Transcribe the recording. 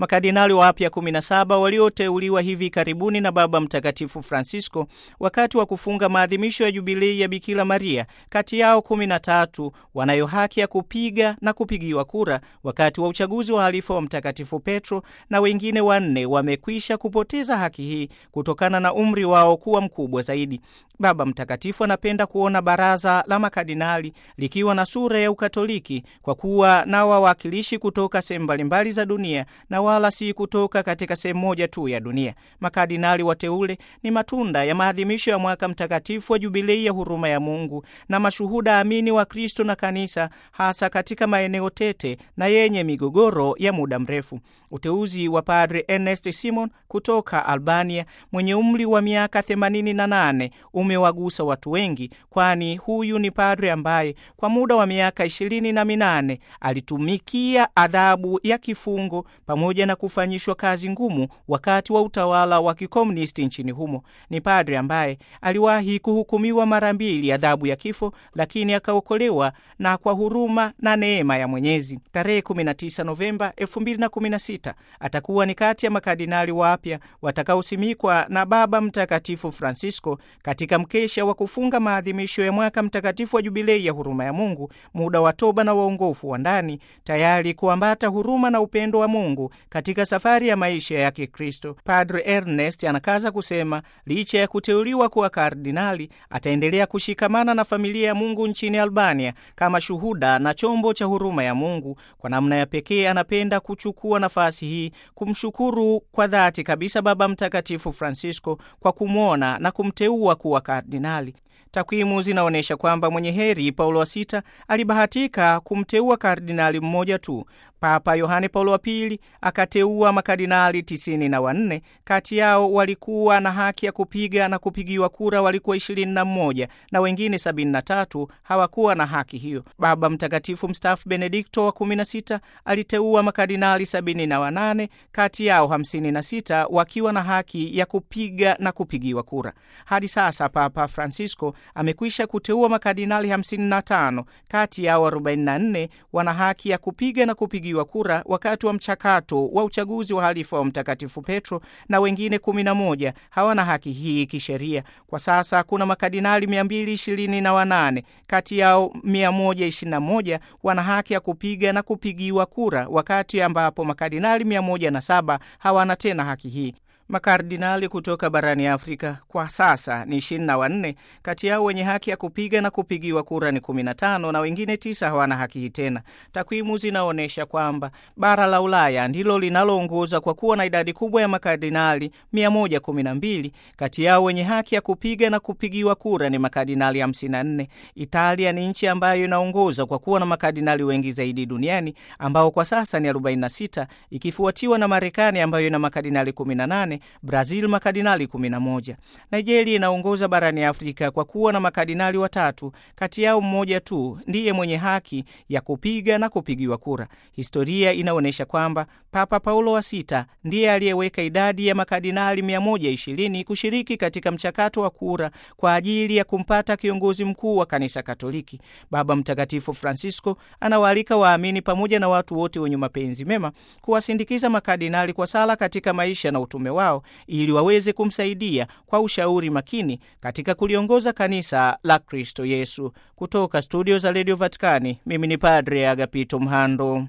Makardinali wapya 17 walioteuliwa hivi karibuni na Baba Mtakatifu Francisco wakati wa kufunga maadhimisho ya jubilei ya Bikira Maria, kati yao 13 wanayo haki ya kupiga na kupigiwa kura wakati wa uchaguzi wa halifa wa Mtakatifu Petro, na wengine wanne wamekwisha kupoteza haki hii kutokana na umri wao kuwa mkubwa zaidi. Baba Mtakatifu anapenda kuona baraza la makardinali likiwa na sura ya Ukatoliki kwa kuwa na wawakilishi kutoka sehemu mbalimbali za dunia na wala si kutoka katika sehemu moja tu ya dunia. Makardinali wateule ni matunda ya maadhimisho ya mwaka mtakatifu wa jubilei ya huruma ya Mungu na mashuhuda amini wa Kristo na Kanisa, hasa katika maeneo tete na yenye migogoro ya muda mrefu. Uteuzi wa Padre Ernest Simon kutoka Albania mwenye umri wa miaka 88 umewagusa watu wengi, kwani huyu ni padre ambaye kwa muda wa miaka ishirini na minane alitumikia adhabu ya kifungo pamoja na kufanyishwa kazi ngumu wakati wa utawala wa kikomunisti nchini humo. Ni padre ambaye aliwahi kuhukumiwa mara mbili adhabu ya kifo, lakini akaokolewa na kwa huruma na neema ya Mwenyezi. Tarehe 19 Novemba 2016 atakuwa ni kati ya makardinali wapya watakaosimikwa na Baba Mtakatifu Francisco katika mkesha wa kufunga maadhimisho ya mwaka mtakatifu wa jubilei ya huruma ya Mungu, muda wa toba na waongofu wa ndani, tayari kuambata huruma na upendo wa Mungu katika safari ya maisha ya Kikristo. Padre Ernest anakaza kusema licha ya kuteuliwa kuwa kardinali, ataendelea kushikamana na familia ya Mungu nchini Albania kama shuhuda na chombo cha huruma ya Mungu. Kwa namna ya pekee, anapenda kuchukua nafasi hii kumshukuru kwa dhati kabisa Baba Mtakatifu Francisco kwa kumwona na kumteua kuwa kardinali. Takwimu zinaonyesha kwamba mwenye heri Paulo wa sita alibahatika kumteua kardinali mmoja tu. Papa Yohane Paulo wa pili akateua makardinali tisini na wanne. Kati yao walikuwa na haki ya kupiga na kupigiwa kura walikuwa ishirini na mmoja na wengine sabini na tatu hawakuwa na haki hiyo. Baba Mtakatifu mstaafu Benedikto wa kumi na sita aliteua makardinali sabini na wanane, kati yao hamsini na sita wakiwa na haki ya kupiga na kupigiwa kura. Hadi sasa Papa Francisco amekwisha kuteua makardinali 55, kati yao 44 wana haki ya kupiga na kupigiwa kura wakati wa mchakato wa uchaguzi wa halifa wa Mtakatifu Petro, na wengine 11 hawana haki hii kisheria. Kwa sasa kuna makardinali 228, kati yao 121 wana haki ya kupiga na kupigiwa kura, wakati ambapo makardinali 107 hawana tena haki hii. Makardinali kutoka barani Afrika kwa sasa ni ishirini na wanne. Kati yao wenye haki ya kupiga na kupigiwa kura ni 15 na wengine tisa hawana haki hii tena. Takwimu zinaonyesha kwamba bara la Ulaya ndilo linaloongoza kwa kuwa na idadi kubwa ya makardinali 112. Kati yao wenye haki ya kupiga na kupigiwa kura ni makardinali 54. Italia ni nchi ambayo inaongoza kwa kuwa na makardinali wengi zaidi duniani ambao kwa sasa ni 46, ikifuatiwa na Marekani ambayo ina makardinali 18 Brazil makardinali 11. Nigeria inaongoza barani Afrika kwa kuwa na makardinali watatu, kati yao mmoja tu ndiye mwenye haki ya kupiga na kupigiwa kura. Historia inaonyesha kwamba Papa Paulo wa sita ndiye aliyeweka idadi ya makardinali 120 kushiriki katika mchakato wa kura kwa ajili ya kumpata kiongozi mkuu wa kanisa Katoliki. Baba Mtakatifu Francisco anawaalika waamini pamoja na watu wote wenye mapenzi mema kuwasindikiza makardinali kwa sala katika maisha na utume wao ili waweze kumsaidia kwa ushauri makini katika kuliongoza kanisa la Kristo Yesu. Kutoka studio za redio Vatikani, mimi ni Padre Agapito Mhando.